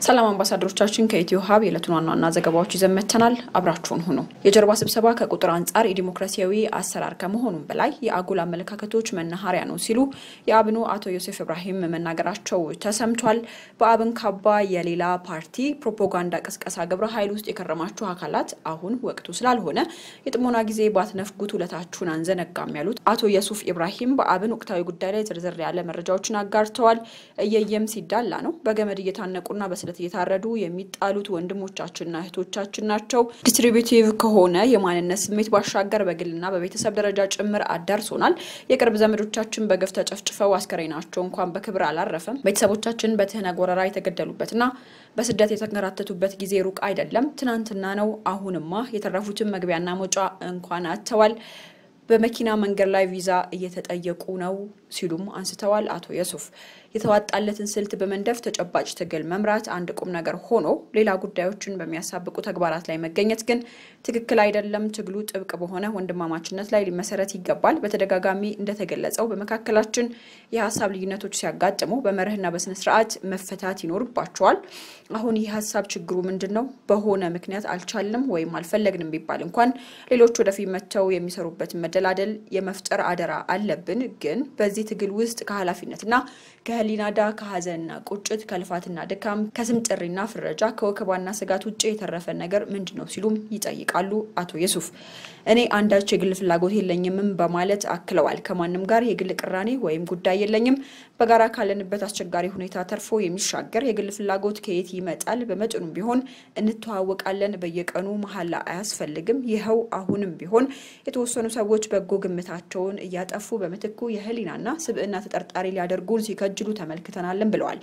ሰላም አምባሳደሮቻችን ከኢትዮ ሀብ የዕለቱን ዋና ዋና ዘገባዎች ይዘን መጥተናል። አብራችሁን ሁኑ። የጀርባ ስብሰባ ከቁጥር አንጻር የዲሞክራሲያዊ አሰራር ከመሆኑም በላይ የአጉል አመለካከቶች መናኸሪያ ነው ሲሉ የአብኑ አቶ ዮሴፍ ኢብራሂም መናገራቸው ተሰምቷል። በአብን ካባ የሌላ ፓርቲ ፕሮፓጋንዳ ቅስቀሳ ግብረ ኃይል ውስጥ የከረማችሁ አካላት አሁን ወቅቱ ስላልሆነ የጥሞና ጊዜ ባትነፍጉት ውለታችሁን አንዘነጋም ያሉት አቶ ዮሱፍ ኢብራሂም በአብን ወቅታዊ ጉዳይ ላይ ዝርዝር ያለ መረጃዎችን አጋርተዋል። እየየም ሲዳላ ነው በገመድ እየታነቁና በስለት እየታረዱ የሚጣሉት ወንድሞቻችንና እህቶቻችን ናቸው። ዲስትሪቢዩቲቭ ከሆነ የማንነት ስሜት ባሻገር በግልና በቤተሰብ ደረጃ ጭምር አዳርሶናል። የቅርብ ዘመዶቻችን በግፍ ተጨፍጭፈው አስከሬናቸው እንኳን በክብር አላረፈም። ቤተሰቦቻችን በትህነግ ወረራ የተገደሉበትና በስደት የተንከራተቱበት ጊዜ ሩቅ አይደለም፣ ትናንትና ነው። አሁንማ የተረፉትን መግቢያና መውጫ እንኳን አጥተዋል። በመኪና መንገድ ላይ ቪዛ እየተጠየቁ ነው ሲሉም አንስተዋል። አቶ የሱፍ የተዋጣለትን ስልት በመንደፍ ተጨባጭ ትግል መምራት አንድ ቁም ነገር ሆኖ ሌላ ጉዳዮችን በሚያሳብቁ ተግባራት ላይ መገኘት ግን ትክክል አይደለም። ትግሉ ጥብቅ በሆነ ወንድማማችነት ላይ ሊመሰረት ይገባል። በተደጋጋሚ እንደተገለጸው በመካከላችን የሀሳብ ልዩነቶች ሲያጋጥሙ በመርህና በስነ ስርዓት መፈታት ይኖርባቸዋል። አሁን ይህ ሀሳብ ችግሩ ምንድን ነው? በሆነ ምክንያት አልቻልንም ወይም አልፈለግንም ቢባል እንኳን ሌሎች ወደፊት መጥተው የሚሰሩበትን መደላደል የመፍጠር አደራ አለብን። ግን በዚህ ትግል ውስጥ ከኃላፊነትና ከህሊና ዳ ከሀዘንና ቁጭት ከልፋትና ድካም ከስም ጥሪና ፍረጃ ከወከባና ስጋት ውጭ የተረፈ ነገር ምንድን ነው ሲሉም ይጠይቃሉ አቶ የሱፍ። እኔ አንዳች የግል ፍላጎት የለኝምም በማለት አክለዋል። ከማንም ጋር የግል ቅራኔ ወይም ጉዳይ የለኝም። በጋራ ካለንበት አስቸጋሪ ሁኔታ ተርፎ የሚሻገር የግል ፍላጎት ከየት ይመጣል? በመጠኑም ቢሆን እንተዋወቃለን። በየቀኑ መሀላ አያስፈልግም። ይኸው አሁንም ቢሆን የተወሰኑ ሰዎች በጎ ግምታቸውን እያጠፉ በምትኩ የህሊናና ስብዕና ተጠርጣሪ ሊያደርጉን ሲከጅሉ ተመልክተናልን ብለዋል።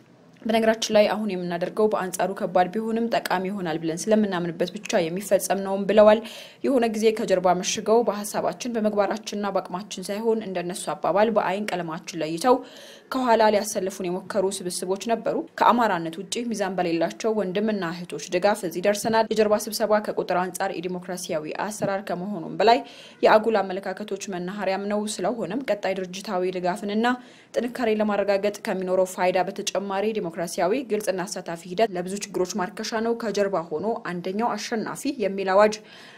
በነገራችን ላይ አሁን የምናደርገው በአንጻሩ ከባድ ቢሆንም ጠቃሚ ይሆናል ብለን ስለምናምንበት ብቻ የሚፈጸም ነውም ብለዋል። የሆነ ጊዜ ከጀርባ መሽገው በሀሳባችን በምግባራችንና በአቅማችን ሳይሆን እንደነሱ አባባል በአይን ቀለማችን ለይተው ከኋላ ሊያሰልፉን የሞከሩ ስብስቦች ነበሩ። ከአማራነት ውጭ ሚዛን በሌላቸው ወንድምና እህቶች ድጋፍ እዚህ ደርሰናል። የጀርባ ስብሰባ ከቁጥር አንጻር የዲሞክራሲያዊ አሰራር ከመሆኑም በላይ የአጉል አመለካከቶች መናኸሪያም ነው። ስለሆነም ቀጣይ ድርጅታዊ ድጋፍንና ጥንካሬ ለማረጋገጥ ከሚኖረው ፋይዳ በተጨማሪ ዲሞክራሲያዊ ግልጽና አሳታፊ ሂደት ለብዙ ችግሮች ማርከሻ ነው። ከጀርባ ሆኖ አንደኛው አሸናፊ የሚል አዋጅ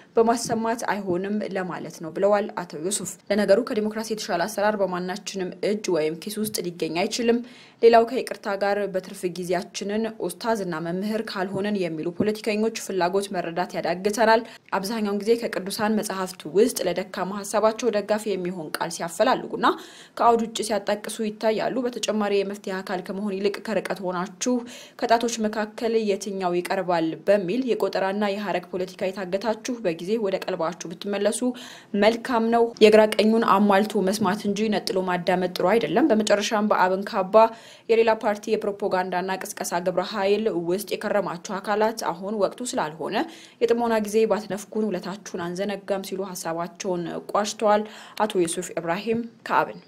በማሰማት አይሆንም ለማለት ነው ብለዋል አቶ ዩሱፍ። ለነገሩ ከዲሞክራሲ የተሻለ አሰራር በማናችንም እጅ ወይም ኪስ ውስጥ ሊገኝ አይችልም። ሌላው ከይቅርታ ጋር በትርፍ ጊዜያችንን ኡስታዝና መምህር ካልሆነን የሚሉ ፖለቲከኞች ፍላጎት መረዳት ያዳግተናል። አብዛኛውን ጊዜ ከቅዱሳን መጽሐፍት ውስጥ ለደካማ ሀሳባቸው ደጋፊ የሚሆን ቃል ሲያፈላልጉና ከአውድ ውጭ ሲያጣቅሱ ይታያሉ። በተጨማሪ የመፍትሄ አካል ከመሆን ይልቅ ከርቀት ሆናችሁ ከጣቶች መካከል የትኛው ይቀርባል በሚል የቆጠራና የሀረግ ፖለቲካ የታገታችሁ በጊዜ ወደ ቀልባችሁ ብትመለሱ መልካም ነው። የግራ ቀኙን አሟልቶ መስማት እንጂ ነጥሎ ማዳመጥ ጥሩ አይደለም። በመጨረሻም በአብን ካባ የሌላ ፓርቲ የፕሮፓጋንዳና ቅስቀሳ ግብረ ኃይል ውስጥ የከረማችሁ አካላት አሁን ወቅቱ ስላልሆነ የጥሞና ጊዜ ባትነፍጉን ውለታችሁን አንዘነጋም ሲሉ ሀሳባቸውን ቋጭተዋል። አቶ ዩሱፍ ኢብራሂም ከአብን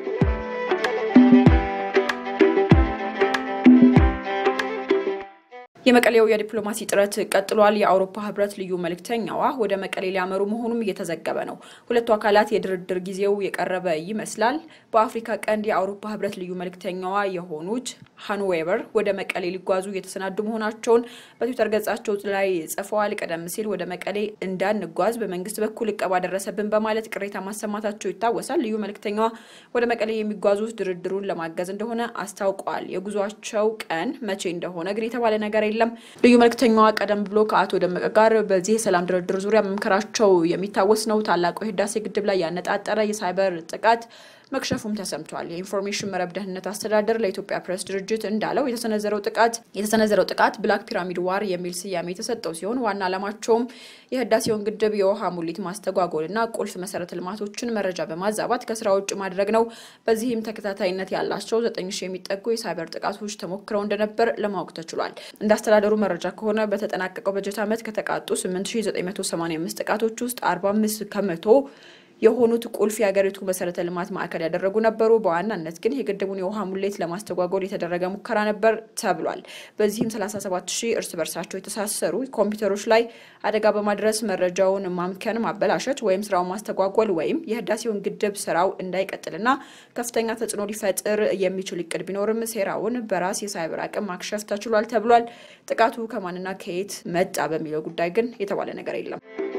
የመቀሌው የዲፕሎማሲ ጥረት ቀጥሏል። የአውሮፓ ህብረት ልዩ መልእክተኛዋ ወደ መቀሌ ሊያመሩ መሆኑም እየተዘገበ ነው። ሁለቱ አካላት የድርድር ጊዜው የቀረበ ይመስላል። በአፍሪካ ቀንድ የአውሮፓ ህብረት ልዩ መልእክተኛዋ የሆኑት ሃንዌበር ወደ መቀሌ ሊጓዙ እየተሰናዱ መሆናቸውን በትዊተር ገጻቸው ላይ ጽፈዋል። ቀደም ሲል ወደ መቀሌ እንዳንጓዝ በመንግስት በኩል እቀባ ደረሰብን በማለት ቅሬታ ማሰማታቸው ይታወሳል። ልዩ መልእክተኛዋ ወደ መቀሌ የሚጓዙት ድርድሩን ለማገዝ እንደሆነ አስታውቀዋል። የጉዟቸው ቀን መቼ እንደሆነ ግን የተባለ ነገር የለም። ልዩ መልእክተኛዋ ቀደም ብሎ ከአቶ ደመቀ ጋር በዚህ የሰላም ድርድር ዙሪያ መምከራቸው የሚታወስ ነው። ታላቁ የህዳሴ ግድብ ላይ ያነጣጠረ የሳይበር ጥቃት መክሸፉም ተሰምቷል። የኢንፎርሜሽን መረብ ደህንነት አስተዳደር ለኢትዮጵያ ፕሬስ ድርጅት እንዳለው የተሰነዘረው ጥቃት የተሰነዘረው ጥቃት ብላክ ፒራሚድ ዋር የሚል ስያሜ የተሰጠው ሲሆን ዋና ዓላማቸውም የህዳሴውን ግድብ የውሃ ሙሊት ማስተጓጎልና ቁልፍ መሰረተ ልማቶችን መረጃ በማዛባት ከስራ ውጭ ማድረግ ነው። በዚህም ተከታታይነት ያላቸው ዘጠኝ ሺህ የሚጠጉ የሳይበር ጥቃቶች ተሞክረው እንደነበር ለማወቅ ተችሏል። እንደ አስተዳደሩ መረጃ ከሆነ በተጠናቀቀው በጀት ዓመት ከተቃጡ 8985 ጥቃቶች ውስጥ 45 ከመቶ የሆኑት ቁልፍ የሀገሪቱ መሰረተ ልማት ማዕከል ያደረጉ ነበሩ። በዋናነት ግን የግድቡን የውሃ ሙሌት ለማስተጓጎል የተደረገ ሙከራ ነበር ተብሏል። በዚህም 37 ሺህ እርስ በርሳቸው የተሳሰሩ ኮምፒውተሮች ላይ አደጋ በማድረስ መረጃውን ማምከን፣ ማበላሸት ወይም ስራውን ማስተጓጎል ወይም የህዳሴውን ግድብ ስራው እንዳይቀጥልና ከፍተኛ ተጽዕኖ ሊፈጥር የሚችል እቅድ ቢኖርም ሴራውን በራስ የሳይበር አቅም ማክሸፍ ተችሏል ተብሏል። ጥቃቱ ከማንና ከየት መጣ በሚለው ጉዳይ ግን የተባለ ነገር የለም።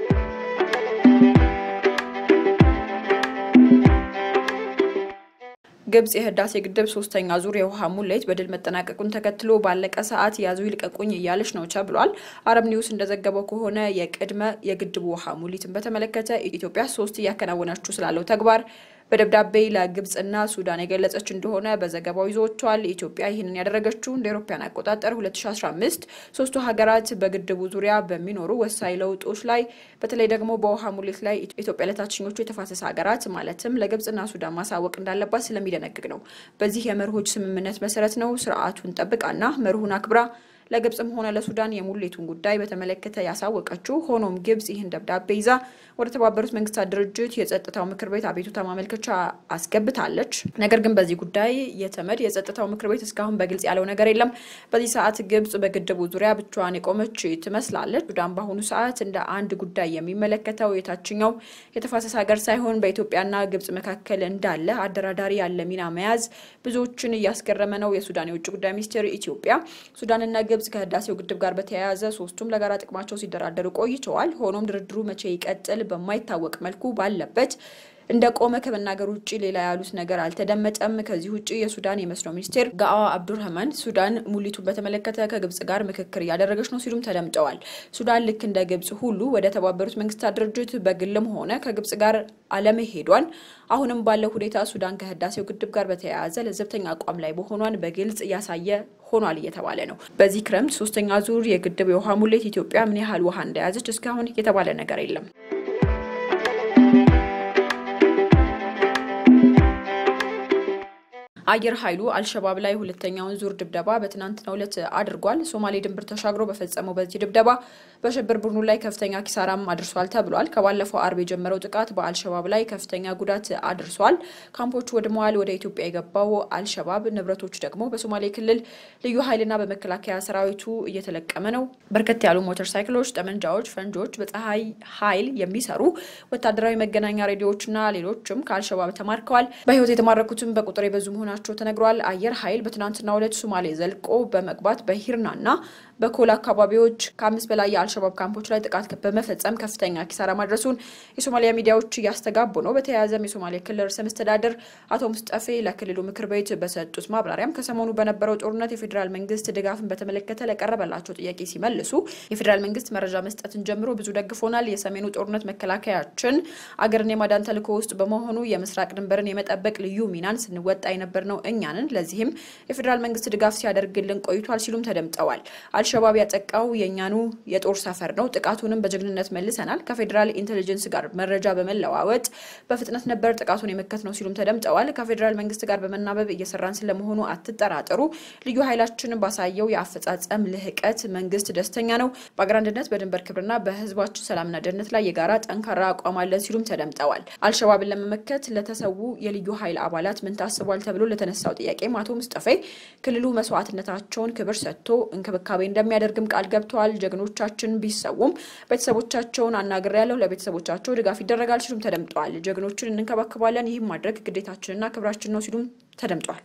ግብጽ የህዳሴ ግድብ ሶስተኛ ዙር የውሃ ሙሌት በድል መጠናቀቁን ተከትሎ ባለቀ ሰዓት ያዙ ይልቀቁኝ እያለች ነው ተብሏል። አረብ ኒውስ እንደዘገበው ከሆነ የቅድመ የግድቡ ውሃ ሙሊትን በተመለከተ ኢትዮጵያ ሶስት እያከናወነችው ስላለው ተግባር በደብዳቤ ለግብጽና ሱዳን የገለጸች እንደሆነ በዘገባው ይዞቷል። ኢትዮጵያ ይህንን ያደረገችው እንደ አውሮፓውያን አቆጣጠር 2015 ሶስቱ ሀገራት በግድቡ ዙሪያ በሚኖሩ ወሳኝ ለውጦች ላይ በተለይ ደግሞ በውሃ ሙሌት ላይ ኢትዮጵያ ለታችኞቹ የተፋሰስ ሀገራት ማለትም ለግብጽና ሱዳን ማሳወቅ እንዳለባት ስለሚደነግግ ነው። በዚህ የመርሆች ስምምነት መሰረት ነው ስርዓቱን ጠብቃና መርሁን አክብራ ለግብጽም ሆነ ለሱዳን የሙሌቱን ጉዳይ በተመለከተ ያሳወቀችው። ሆኖም ግብጽ ይህን ደብዳቤ ይዛ ወደ ተባበሩት መንግስታት ድርጅት የጸጥታው ምክር ቤት አቤቱታ ማመልከቻ አስገብታለች። ነገር ግን በዚህ ጉዳይ የተመድ የጸጥታው ምክር ቤት እስካሁን በግልጽ ያለው ነገር የለም። በዚህ ሰዓት ግብጽ በግድቡ ዙሪያ ብቻዋን የቆመች ትመስላለች። ሱዳን በአሁኑ ሰዓት እንደ አንድ ጉዳይ የሚመለከተው የታችኛው የተፋሰስ ሀገር ሳይሆን በኢትዮጵያና ግብጽ መካከል እንዳለ አደራዳሪ ያለ ሚና መያዝ ብዙዎችን እያስገረመ ነው። የሱዳን የውጭ ጉዳይ ሚኒስትር ኢትዮጵያ ሱዳንና ግብጽ ከህዳሴው ግድብ ጋር በተያያዘ ሶስቱም ለጋራ ጥቅማቸው ሲደራደሩ ቆይተዋል። ሆኖም ድርድሩ መቼ ይቀጥል በማይታወቅ መልኩ ባለበት እንደ ቆመ ከመናገር ውጭ ሌላ ያሉት ነገር አልተደመጠም። ከዚህ ውጭ የሱዳን የመስኖ ሚኒስቴር ጋአ አብዱርህማን ሱዳን ሙሊቱን በተመለከተ ከግብጽ ጋር ምክክር እያደረገች ነው ሲሉም ተደምጠዋል። ሱዳን ልክ እንደ ግብጽ ሁሉ ወደ ተባበሩት መንግስታት ድርጅት በግልም ሆነ ከግብጽ ጋር አለመሄዷን አሁንም ባለው ሁኔታ ሱዳን ከህዳሴው ግድብ ጋር በተያያዘ ለዘብተኛ አቋም ላይ መሆኗን በግልጽ እያሳየ ሆኗል እየተባለ ነው። በዚህ ክረምት ሶስተኛ ዙር የግድብ የውሃ ሙሌት ኢትዮጵያ ምን ያህል ውሃ እንደያዘች እስካሁን የተባለ ነገር የለም። አየር ኃይሉ አልሸባብ ላይ ሁለተኛውን ዙር ድብደባ በትናንትናው ዕለት አድርጓል። ሶማሌ ድንበር ተሻግሮ በፈጸመው በዚህ ድብደባ በሽብር ቡድኑ ላይ ከፍተኛ ኪሳራም አድርሷል ተብሏል። ከባለፈው አርብ የጀመረው ጥቃት በአልሸባብ ላይ ከፍተኛ ጉዳት አድርሷል። ካምፖቹ ወድመዋል። ወደ ኢትዮጵያ የገባው አልሸባብ ንብረቶች ደግሞ በሶማሌ ክልል ልዩ ኃይልና በመከላከያ ሰራዊቱ እየተለቀመ ነው። በርከት ያሉ ሞተር ሳይክሎች፣ ጠመንጃዎች፣ ፈንጆች፣ በፀሐይ ኃይል የሚሰሩ ወታደራዊ መገናኛ ሬዲዮዎችና ሌሎችም ከአልሸባብ ተማርከዋል። በህይወት የተማረኩትም በቁጥር የበዙ መሆናቸው መሆናቸው ተነግሯል። አየር ኃይል በትናንትናው ዕለት ሶማሌ ዘልቆ በመግባት በሂርናና በኮል አካባቢዎች ከአምስት በላይ የአልሸባብ ካምፖች ላይ ጥቃት በመፈጸም ከፍተኛ ኪሳራ ማድረሱን የሶማሊያ ሚዲያዎች እያስተጋቡ ነው። በተያያዘም የሶማሌ ክልል ርዕሰ መስተዳደር አቶ ሙስጠፌ ለክልሉ ምክር ቤት በሰጡት ማብራሪያም ከሰሞኑ በነበረው ጦርነት የፌዴራል መንግስት ድጋፍን በተመለከተ ለቀረበላቸው ጥያቄ ሲመልሱ የፌዴራል መንግስት መረጃ መስጠትን ጀምሮ ብዙ ደግፎናል። የሰሜኑ ጦርነት መከላከያችን አገርን የማዳን ተልዕኮ ውስጥ በመሆኑ የምስራቅ ድንበርን የመጠበቅ ልዩ ሚናን ስንወጣ የነበር ነው እኛንን። ለዚህም የፌዴራል መንግስት ድጋፍ ሲያደርግልን ቆይቷል ሲሉም ተደምጠዋል። አልሸባብ ያጠቃው የእኛኑ የጦር ሰፈር ነው። ጥቃቱንም በጀግንነት መልሰናል። ከፌዴራል ኢንቴሊጀንስ ጋር መረጃ በመለዋወጥ በፍጥነት ነበር ጥቃቱን የመከት ነው ሲሉም ተደምጠዋል። ከፌዴራል መንግስት ጋር በመናበብ እየሰራን ስለመሆኑ አትጠራጠሩ። ልዩ ኃይላችን ባሳየው የአፈጻጸም ልህቀት መንግስት ደስተኛ ነው። በአገር አንድነት፣ በድንበር ክብርና በህዝባችን ሰላምና ደህንነት ላይ የጋራ ጠንካራ አቋም አለን ሲሉም ተደምጠዋል። አልሸባብን ለመመከት ለተሰዉ የልዩ ኃይል አባላት ምን ታስቧል ተብሎ ለተነሳው ጥያቄም አቶ ሙስጠፌ ክልሉ መስዋዕትነታቸውን ክብር ሰጥቶ እንክብካቤ እንደሚያደርግም ቃል ገብተዋል። ጀግኖቻችን ቢሰውም ቤተሰቦቻቸውን አናግሬያለሁ፣ ለቤተሰቦቻቸው ድጋፍ ይደረጋል ሲሉም ተደምጠዋል። ጀግኖችን እንንከባከባለን፣ ይህም ማድረግ ግዴታችንና ክብራችን ነው ሲሉም ተደምጠዋል።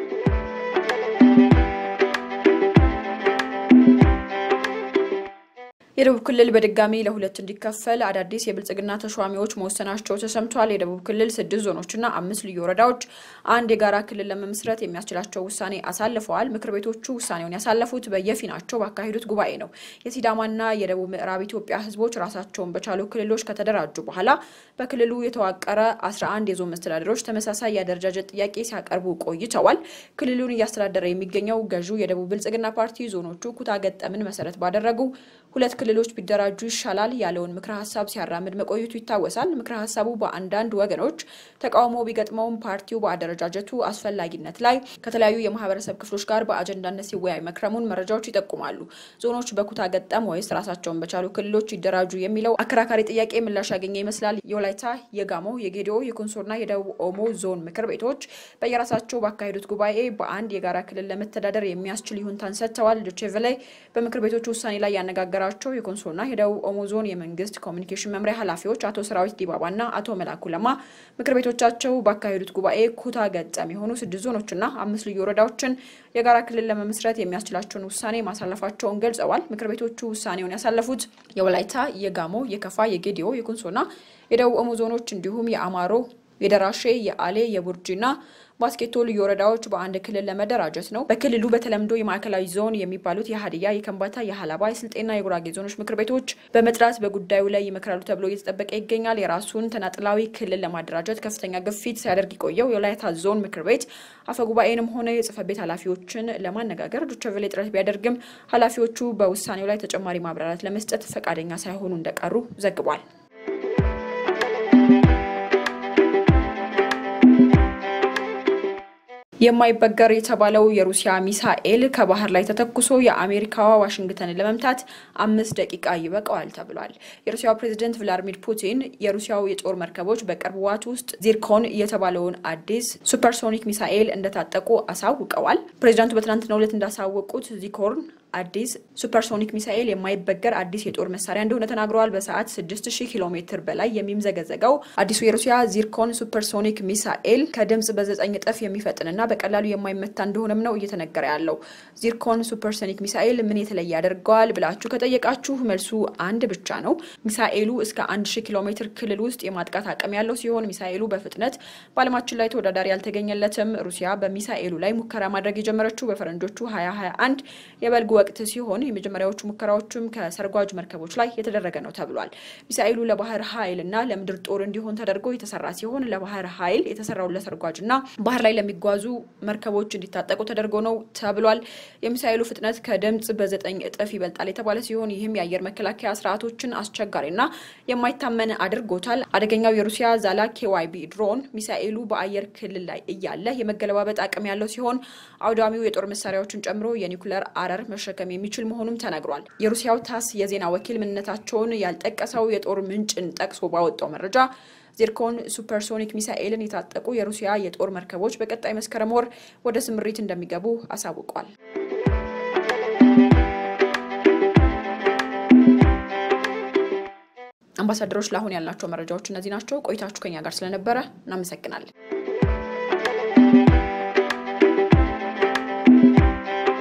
የደቡብ ክልል በድጋሚ ለሁለት እንዲከፈል አዳዲስ የብልጽግና ተሿሚዎች መወሰናቸው ተሰምቷል። የደቡብ ክልል ስድስት ዞኖችና አምስት ልዩ ወረዳዎች አንድ የጋራ ክልል ለመመስረት የሚያስችላቸው ውሳኔ አሳልፈዋል። ምክር ቤቶቹ ውሳኔውን ያሳለፉት በየፊናቸው ባካሄዱት ጉባኤ ነው። የሲዳማና የደቡብ ምዕራብ ኢትዮጵያ ሕዝቦች ራሳቸውን በቻሉ ክልሎች ከተደራጁ በኋላ በክልሉ የተዋቀረ 11 የዞን መስተዳደሮች ተመሳሳይ የአደረጃጀት ጥያቄ ሲያቀርቡ ቆይተዋል። ክልሉን እያስተዳደረ የሚገኘው ገዢው የደቡብ ብልጽግና ፓርቲ ዞኖቹ ኩታ ገጠምን መሰረት ባደረጉ ሁለት ክልሎች ቢደራጁ ይሻላል ያለውን ምክረ ሀሳብ ሲያራምድ መቆየቱ ይታወሳል። ምክረ ሀሳቡ በአንዳንድ ወገኖች ተቃውሞ ቢገጥመውም ፓርቲው በአደረጃጀቱ አስፈላጊነት ላይ ከተለያዩ የማህበረሰብ ክፍሎች ጋር በአጀንዳነት ሲወያይ መክረሙን መረጃዎች ይጠቁማሉ። ዞኖች በኩታ ገጠም ወይስ ራሳቸውን በቻሉ ክልሎች ይደራጁ የሚለው አከራካሪ ጥያቄ ምላሽ ያገኘ ይመስላል። የወላይታ፣ የጋሞ፣ የጌዲኦ፣ የኮንሶና የደቡብ ኦሞ ዞን ምክር ቤቶች በየራሳቸው ባካሄዱት ጉባኤ በአንድ የጋራ ክልል ለመተዳደር የሚያስችል ይሁንታን ሰጥተዋል። ዶቼቬለ በምክር ቤቶቹ ውሳኔ ላይ ያነጋገራቸው የኮንሶና የደቡብ ኦሞ ዞን የመንግስት ኮሚኒኬሽን መምሪያ ኃላፊዎች አቶ ሰራዊት ዲባባና አቶ መላኩ ለማ ምክር ቤቶቻቸው ባካሄዱት ጉባኤ ኩታ ገጠም የሆኑ ስድስት ዞኖችና አምስት ልዩ ወረዳዎችን የጋራ ክልል ለመመስረት የሚያስችላቸውን ውሳኔ ማሳለፋቸውን ገልጸዋል። ምክር ቤቶቹ ውሳኔውን ያሳለፉት የወላይታ፣ የጋሞ፣ የከፋ፣ የጌዲኦ፣ የኮንሶና የደቡብ ኦሞ ዞኖች እንዲሁም የአማሮ የደራሼ፣ የአሌ፣ የቡርጂና ባስኬቶ ልዩ ወረዳዎች በአንድ ክልል ለመደራጀት ነው። በክልሉ በተለምዶ የማዕከላዊ ዞን የሚባሉት የሀዲያ፣ የከምባታ፣ የሀላባ፣ የስልጤና የጉራጌ ዞኖች ምክር ቤቶች በመጥራት በጉዳዩ ላይ ይመክራሉ ተብሎ እየተጠበቀ ይገኛል። የራሱን ተናጥላዊ ክልል ለማደራጀት ከፍተኛ ግፊት ሲያደርግ የቆየው የወላይታ ዞን ምክር ቤት አፈጉባኤንም ሆነ የጽህፈት ቤት ኃላፊዎችን ለማነጋገር ዶቸቬሌ ጥረት ቢያደርግም ኃላፊዎቹ በውሳኔው ላይ ተጨማሪ ማብራሪያት ለመስጠት ፈቃደኛ ሳይሆኑ እንደቀሩ ዘግቧል። የማይበገር የተባለው የሩሲያ ሚሳኤል ከባህር ላይ ተተኩሶ የአሜሪካዋ ዋሽንግተንን ለመምታት አምስት ደቂቃ ይበቃዋል ተብሏል። የሩሲያው ፕሬዚደንት ቭላዲሚር ፑቲን የሩሲያው የጦር መርከቦች በቅርብ ዋት ውስጥ ዚርኮን የተባለውን አዲስ ሱፐርሶኒክ ሚሳኤል እንደታጠቁ አሳውቀዋል። ፕሬዚዳንቱ በትናንትናው ዕለት እንዳሳወቁት ዚኮርን አዲስ ሱፐርሶኒክ ሚሳኤል የማይበገር አዲስ የጦር መሳሪያ እንደሆነ ተናግረዋል። በሰዓት 6000 ኪሎ ሜትር በላይ የሚምዘገዘገው አዲሱ የሩሲያ ዚርኮን ሱፐርሶኒክ ሚሳኤል ከድምጽ በዘጠኝ እጥፍ የሚፈጥንና በቀላሉ የማይመታ እንደሆነም ነው እየተነገረ ያለው። ዚርኮን ሱፐርሶኒክ ሚሳኤል ምን የተለየ ያደርገዋል ብላችሁ ከጠየቃችሁ መልሱ አንድ ብቻ ነው። ሚሳኤሉ እስከ 1000 ኪሎ ሜትር ክልል ውስጥ የማጥቃት አቅም ያለው ሲሆን ሚሳኤሉ በፍጥነት በዓለማችን ላይ ተወዳዳሪ ያልተገኘለትም። ሩሲያ በሚሳኤሉ ላይ ሙከራ ማድረግ የጀመረችው በፈረንጆቹ 2021 የበልግ ወቅት ሲሆን የመጀመሪያዎቹ ሙከራዎቹም ከሰርጓጅ መርከቦች ላይ የተደረገ ነው ተብሏል። ሚሳኤሉ ለባህር ኃይል እና ለምድር ጦር እንዲሆን ተደርጎ የተሰራ ሲሆን ለባህር ኃይል የተሰራው ለሰርጓጅ እና ባህር ላይ ለሚጓዙ መርከቦች እንዲታጠቁ ተደርጎ ነው ተብሏል። የሚሳኤሉ ፍጥነት ከድምጽ በዘጠኝ እጥፍ ይበልጣል የተባለ ሲሆን ይህም የአየር መከላከያ ስርዓቶችን አስቸጋሪና የማይታመን አድርጎታል። አደገኛው የሩሲያ ዛላ ኬዋይቢ ድሮን ሚሳኤሉ በአየር ክልል ላይ እያለ የመገለባበጥ አቅም ያለው ሲሆን አውዳሚው የጦር መሳሪያዎችን ጨምሮ የኒውክለር አረር መሸከም የሚችል መሆኑም ተነግሯል። የሩሲያው ታስ የዜና ወኪል ምንነታቸውን ያልጠቀሰው የጦር ምንጭን ጠቅሶ ባወጣው መረጃ ዚርኮን ሱፐርሶኒክ ሚሳኤልን የታጠቁ የሩሲያ የጦር መርከቦች በቀጣይ መስከረም ወር ወደ ስምሪት እንደሚገቡ አሳውቋል። አምባሳደሮች፣ ለአሁን ያልናቸው መረጃዎች እነዚህ ናቸው። ቆይታችሁ ከኛ ጋር ስለነበረ እናመሰግናለን።